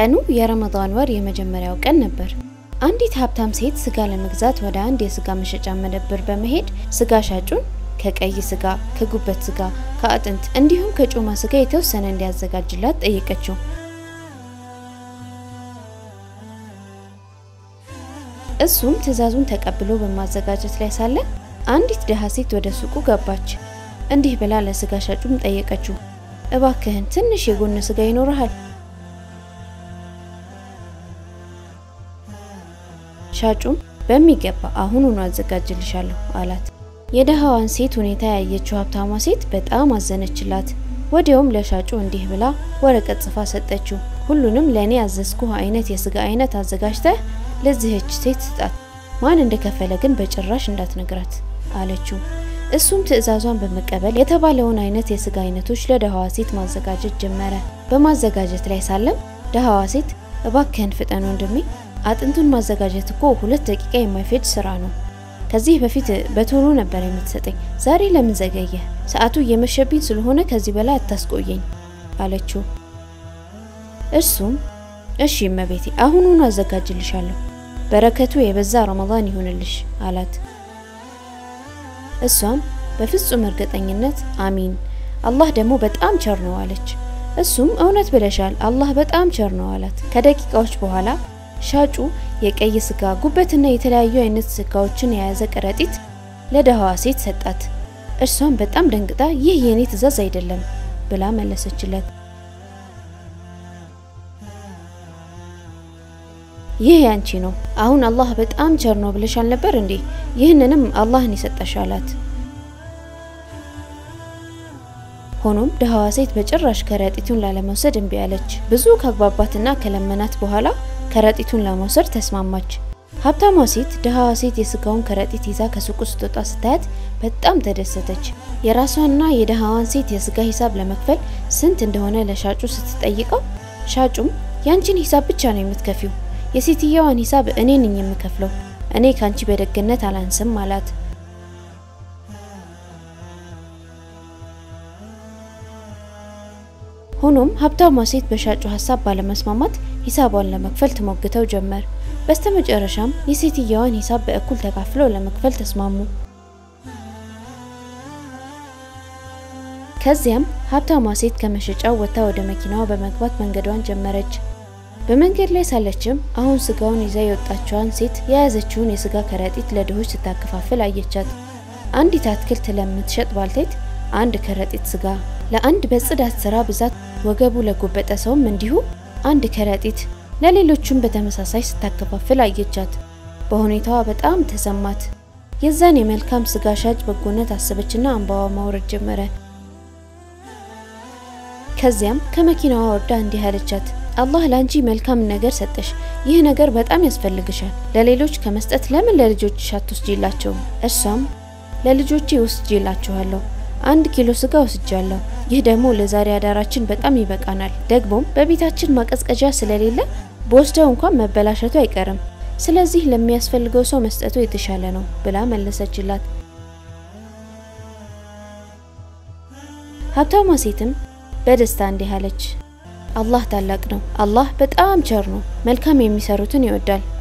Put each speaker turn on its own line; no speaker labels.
ቀኑ የረመዳን ወር የመጀመሪያው ቀን ነበር። አንዲት ሀብታም ሴት ስጋ ለመግዛት ወደ አንድ የስጋ መሸጫ መደብር በመሄድ ስጋ ሻጩን ከቀይ ስጋ፣ ከጉበት ስጋ፣ ከአጥንት እንዲሁም ከጮማ ስጋ የተወሰነ እንዲያዘጋጅላት ጠየቀችው። እሱም ትዕዛዙን ተቀብሎ በማዘጋጀት ላይ ሳለ አንዲት ድሃ ሴት ወደ ሱቁ ገባች። እንዲህ ብላ ለስጋ ሻጩም ጠየቀችው፣ እባክህን ትንሽ የጎን ስጋ ይኖርሃል? ሻጩም በሚገባ አሁኑኑ አዘጋጅልሻለሁ አላት። የድሃዋን ሴት ሁኔታ ያየችው ሀብታሟ ሴት በጣም አዘነችላት። ወዲያውም ለሻጩ እንዲህ ብላ ወረቀት ጽፋ ሰጠችው። ሁሉንም ለእኔ ያዘዝኩህ አይነት የስጋ አይነት አዘጋጅተህ ለዚህች ሴት ስጣት፣ ማን እንደከፈለ ግን በጭራሽ እንዳትነግራት አለችው። እሱም ትዕዛዟን በመቀበል የተባለውን አይነት የስጋ አይነቶች ለድሃዋ ሴት ማዘጋጀት ጀመረ። በማዘጋጀት ላይ ሳለም ድሃዋ ሴት እባክህን ፍጠን ወንድሜ፣ አጥንቱን ማዘጋጀት እኮ ሁለት ደቂቃ የማይፈጅ ስራ ነው። ከዚህ በፊት በቶሎ ነበር የምትሰጠኝ፣ ዛሬ ለምን ዘገየ? ሰዓቱ እየመሸብኝ ስለሆነ ከዚህ በላይ አታስቆየኝ አለችው። እርሱም እሺ እመቤቴ፣ አሁኑኑ አዘጋጅልሻለሁ፣ በረከቱ የበዛ ረመዳን ይሁንልሽ አላት። እሷም በፍጹም እርግጠኝነት አሚን፣ አላህ ደግሞ በጣም ቸር ነው አለች። እሱም እውነት ብለሻል፣ አላህ በጣም ቸር ነው አላት። ከደቂቃዎች በኋላ ሻጩ የቀይ ስጋ ጉበትና የተለያዩ አይነት ስጋዎችን የያዘ ከረጢት ለድሃዋ ሴት ሰጣት። እርሷም በጣም ደንግጣ ይህ የኔ ትዕዛዝ አይደለም ብላ መለሰችለት። ይህ ያንቺ ነው። አሁን አላህ በጣም ቸር ነው ብለሻል ነበር እንዴ? ይህንንም አላህን የሰጠሽ አላት። ሆኖም ድሃዋ ሴት በጭራሽ ከረጢቱን ላለመውሰድ እምቢ አለች። ብዙ ካግባባትና ከለመናት በኋላ ከረጢቱን ለመውሰድ ተስማማች። ሀብታሟ ሴት ድሃዋ ሴት የስጋውን ከረጢት ይዛ ከሱቁ ስትወጣ ስታያት በጣም ተደሰተች። የራሷና የድሃዋን ሴት የስጋ ሂሳብ ለመክፈል ስንት እንደሆነ ለሻጩ ስትጠይቀው ሻጩም ያንቺን ሂሳብ ብቻ ነው የምትከፊው፣ የሴትየዋን ሂሳብ እኔ ነኝ የምከፍለው፣ እኔ ካንቺ በደግነት አላንስም አላት። ሆኖም ሀብታሟ ሴት በሻጩ ሀሳብ ባለመስማማት ሂሳቧን ለመክፈል ትሞግተው ጀመር። በስተመጨረሻም የሴትየዋን ሂሳብ በእኩል ተካፍለው ለመክፈል ተስማሙ። ከዚያም ሀብታሟ ሴት ከመሸጫው ወጥታ ወደ መኪናዋ በመግባት መንገዷን ጀመረች። በመንገድ ላይ ሳለችም አሁን ስጋውን ይዛ የወጣችዋን ሴት የያዘችውን የስጋ ከረጢት ለድሆች ስታከፋፍል አየቻት። አንዲት አትክልት ለምትሸጥ ባልቴት አንድ ከረጢት ስጋ ለአንድ በጽዳት ስራ ብዛት ወገቡ ለጎበጠ ሰውም እንዲሁ አንድ ከረጢት ለሌሎቹም በተመሳሳይ ስታከፋፍል አየቻት። በሁኔታዋ በጣም ተሰማት። የዛን የመልካም ስጋ ሻጭ በጎነት አሰበችና እንባዋ ማውረድ ጀመረ። ከዚያም ከመኪናዋ ወርዳ እንዲህ አለቻት፣ አላህ ለአንቺ መልካም ነገር ሰጠሽ። ይህ ነገር በጣም ያስፈልግሻል። ለሌሎች ከመስጠት ለምን ለልጆችሽ አትወስጂላቸውም? እርሷም ለልጆቼ ወስጄላችኋለሁ አንድ ኪሎ ስጋ ወስጃለሁ። ይህ ደግሞ ለዛሬ አዳራችን በጣም ይበቃናል። ደግሞም በቤታችን ማቀዝቀዣ ስለሌለ በወስደው እንኳን መበላሸቱ አይቀርም። ስለዚህ ለሚያስፈልገው ሰው መስጠቱ የተሻለ ነው ብላ መለሰችላት። ሀብታሟ ሴትም በደስታ እንዲህ አለች፣ አላህ ታላቅ ነው። አላህ በጣም ቸር ነው። መልካም የሚሰሩትን ይወዳል።